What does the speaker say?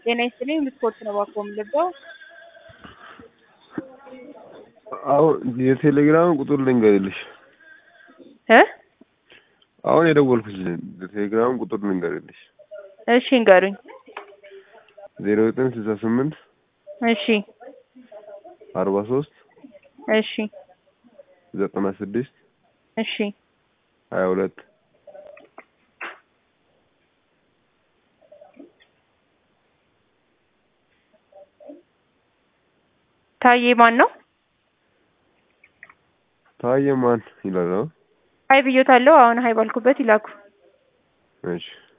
ጤና ይስጥልኝ ልትኮርት ነው እባክዎ የምልበው አሁን የቴሌግራም ቁጥር ልንገርልሽ እ አሁን የደወልኩሽ የቴሌግራም ቁጥር ልንገርልሽ እሺ ንገሩኝ ዜሮ ዘጠኝ ስልሳ ስምንት እሺ አርባ ሶስት እሺ ዘጠና ስድስት እሺ ሀያ ሁለት ታዬ ማን ነው ታየ ማን ይላል? አዎ ሀይ ብዮታለሁ አሁን ሀይ ባልኩበት ይላኩ እሺ